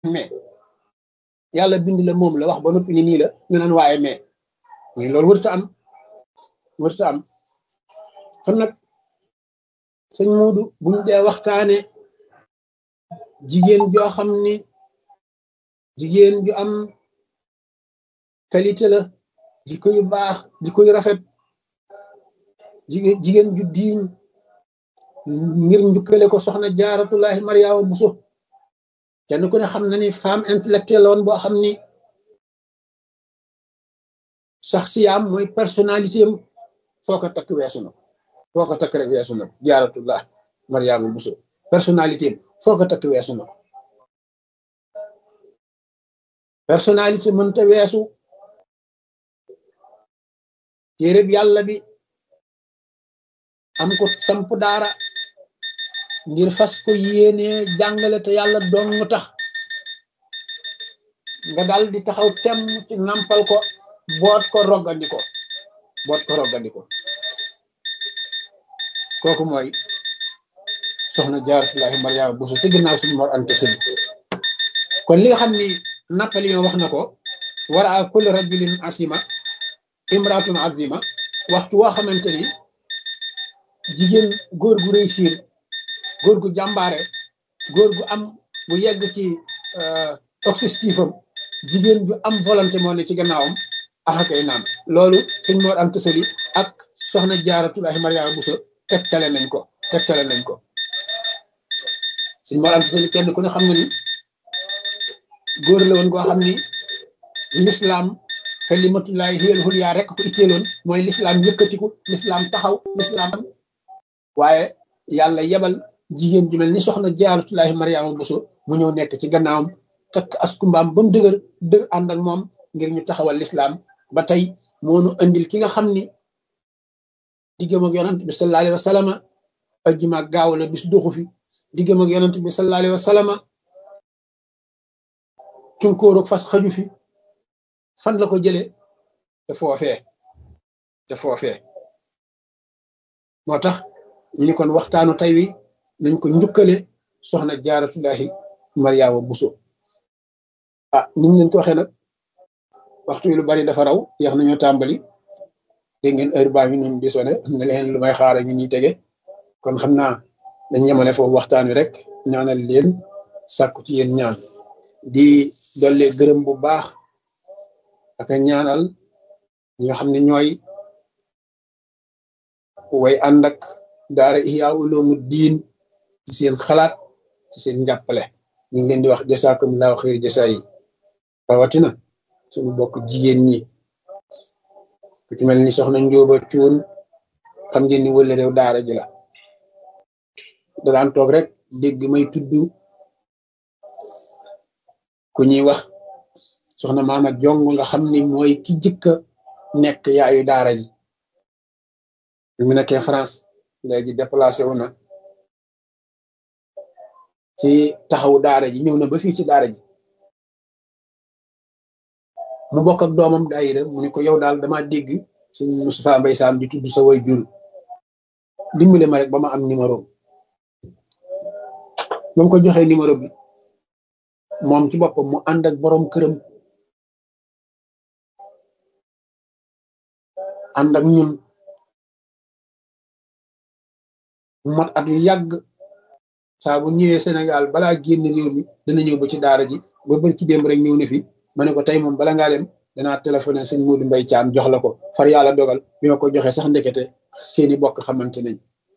mais yàlla bind la moom la wax ba noppi ni nii la ñu naan waaye mais mais loolu warut a am warut a am kon nag sëñ Moodu buñ dee waxtaane jigéen joo xam ni jigéen ju am qualité la jikko yu baax jikko yu rafet jigéen jigéen ju diiñ ngir njukkale ko soxna jaaratullahi mariama buso kenn ku ne xam na ni femme intellectuelle woon boo xam ni sax siyaam mooy personnalité am foo ko takk weesu na foo ko takk rek weesu na jaaratullah mariama buso personnalité am foo ko takk weesu na ko personnalité mënta weesu téereb yàlla bi am ko samp daara ngir fas ko yéenee jàngale te yàlla dong tax nga dal di taxaw tem ci nampal ko boot ko roggandiko boot ko roggandiko kooku mooy soxna jaaratullahi mariama buso ci ginnaaw suñu mor ante sëñ kon li nga xam ni Napoléon wax na ko war a kulli rajulin asima imraatun azima waxtu woo xamante ni jigéen góor gu réussir góor gu jàmbaare góor gu am bu yegg ci objectif am jigéen ju am volonté moo ne ci gannaawam axakay naam loolu sëñ Mor Anta Sali ak soxna Jaaratulahi Mariama Buso tegtale nañ ko tegtale nañ ko sëñ Mor Anta Sali kenn ku ne xam nga ni góor la woon koo xam ni l'islam kalimatullahi hiyal hulya rek ko itteeloon mooy l'islam yëkkatiku l'islam taxaw l'islam waaye yàlla yebal jigéen ju mel ni soxna jaaratullahi mariama buso mu ñëw nekk ci gannaawam takk askumbaam ba mu dëgër dëgg ànd ak moom ngir ñu taxawal l'islam ba tey moonu andil ki nga xam ni diggam ak yonant bi sallallahu alayhi wa sallama ajjuma gaaw la bis doxu fi diggam ak yonant bi sallallahu alayhi wa sallama cunkóorog fas xaju fi fan la ko jëlee te foofee te foofee moo tax ñu ni kon waxtaanu tey wi nañ ko njukkale soxna jaaratullahi mariama buso ah niñ leen ko waxee nag waxtu wi lu bari dafa raw yeex nañoo tàmbali dégg ngeen heure baa ngi noonu di sone am na leen lu may xaara ñu ñuy tege kon xam naa dañ yemale foofu waxtaan wi rek ñaanal leen sàkku ci yéen ñaan di dolle gërëm bu baax ak ñaanal ñi nga xam ne ñooy way ànd ak daara Ihya Ulumu Diin ci seen xalaat ci seen njàppale ñu ngi leen di wax jasaakumullahu xayr jasaa yi rawatina suñu bokk jigéen ñi ku ci mel ni soxna Njóoba Cuun xam ngeen ni wële réew daara ji la da daan toog rek dégg may tudd ku ñuy wax soxna maama jong nga xam ni mooy ki jëkka nekk yaayu daara ji bi mu nekkee France léegi déplacé wu na ci taxawu daara ji ñëw na ba fii ci daara ji mu bokk ak doomam daayira mu ne ko yow daal dama dégg suñ Moustapha Mbay Saam di tudd sa way jur dimbale ma rek ba ma am numéro ba mu ko joxee numéro bi moom ci boppam mu ànd ak borom këram ànd ak ñun mu mat at yu yàgg saa bu ñëwee Sénégal balaa génn réew mi dana ñëw ba ci daara ji ba bër ci démb rek ñëw na fi ma ne ko tey moom bala ngaa dem danaa téléphoné sëñ Modou Mbaye Thiam jox la ko far yàlla dogal bi ma ko joxee sax ndekete seeni bokk xamante nañ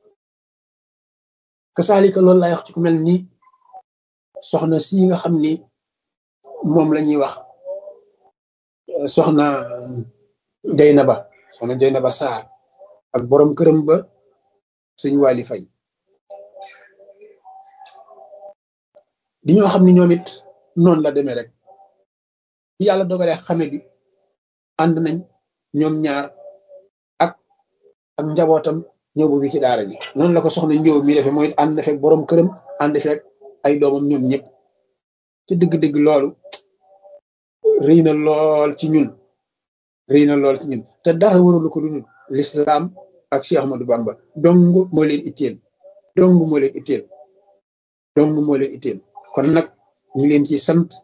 kasaalika loolu laay wax ci ku mel ni soxna si nga xam ni moom la ñuy wax soxna Jeynaba soxna Jeynaba Sarr ak borom këram ba sëñ Waly Faye di ñoo xam ni ñoom it noonu la demee rek bi yàlla dogalee xame bi ànd nañ ñoom ñaar ak ak njabootam ñëw bu fi ci daara ji noonu la ko soxna njóob mi defee mooy ànd na fekk borom këram ànd fekk ay doomam ñoom ñëpp ci dëgg-dëgg loolu rëy na lool ci ñun rëy na lool ci ñun te dara warulu ko dudul l'islam ak Cheikh Ahmadou Bamba dong moo leen itteel dong moo leen itteel dong moo leen itteel kon nag ñu ngi leen ci sant